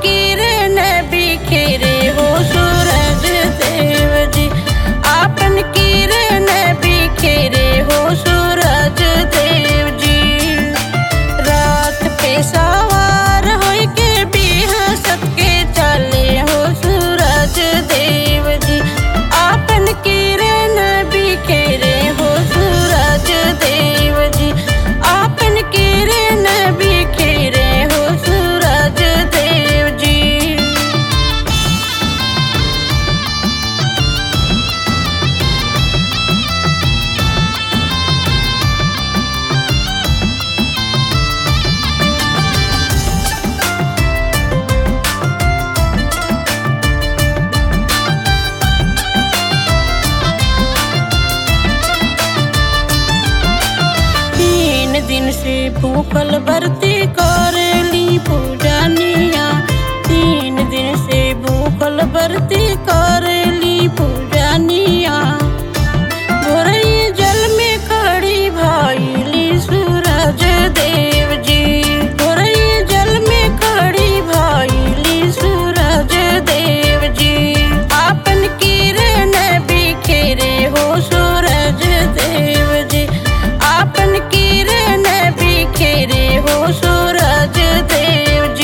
किरण बिखेरे हो सूरज देव जी आपन किरण बिखेरे हो सूरज देव जी रात पे सवार होई के बिहसत के चले हो सूरज देव जी आपन किरण बिखेरे हो सूरज देव जी आपन किरण बिखेरे हो सूरज देव जी तीन दिन से भूखल बरती करेली पूजनिया तीन दिन से भूखल बरती करेली पूजनिया भोरई जल में खड़ी भइली सूरज देव जी भोरई जल में खड़ी भइली सूरज देव जी आपन किरण बिखेरे हो सूरज देव जी आपन किरण बिखेरे हो सूरज देव जी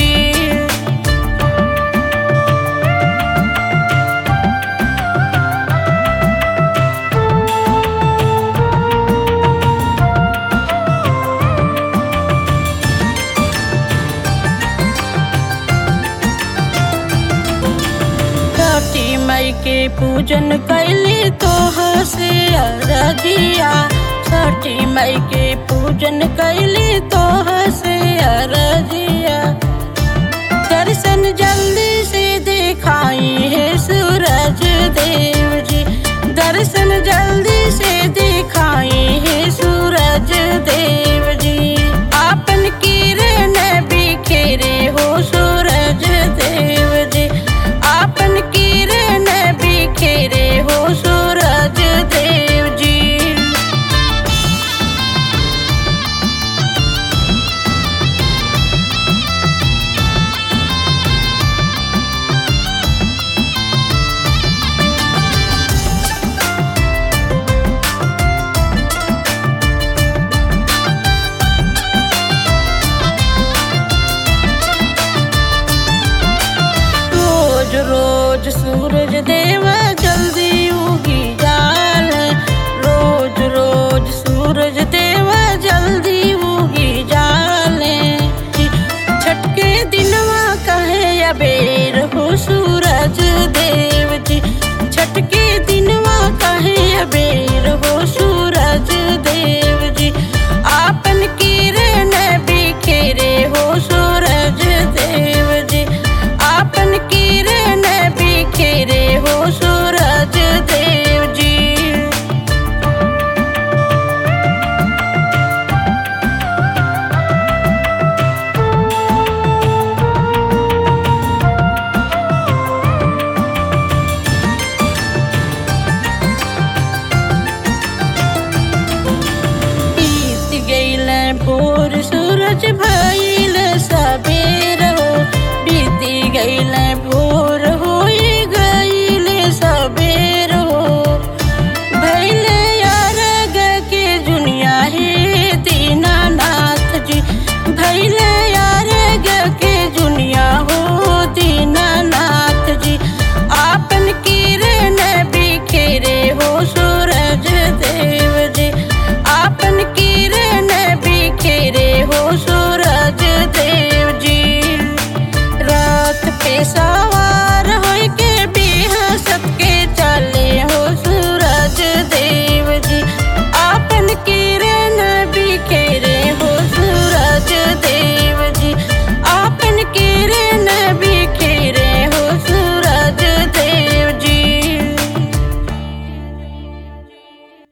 छठी मई के पूजन कैली तो हसे अरजिया छठी मई के पूजन कैली तो हसे अरजिया दर्शन जल्दी से दिखाई है सूरज देव जी दर्शन जल्दी से दिखाई है सूरज देव जी आपन किरण बिखेरे हो सूरज देव जी आपन किरण बिखेरे हो सूरज देव जी रोज रोज सूरज देव जल्दी उगी जाल रोज रोज सूरज देव जल्दी उगी जाले छठ के दिनवा कहे अबेर हो सूरज देव जी छठ के दिनवा कहे अबेर हो सूरज देव जी आपन किरण बिखेरे हो सूरज देव जी आपन किरण बिखेरे हो सूरज देव जी बीत गईल भोर सूरज भइल सबेर हो बीत गईल भोर होई गईल सबेर हो भइल अरग के दुनिया हे दीनानाथ जी भइल अरग के दुनिया हो दीनानाथ जी आपन किरण बिखेरे हो सूरज देव जी आपन की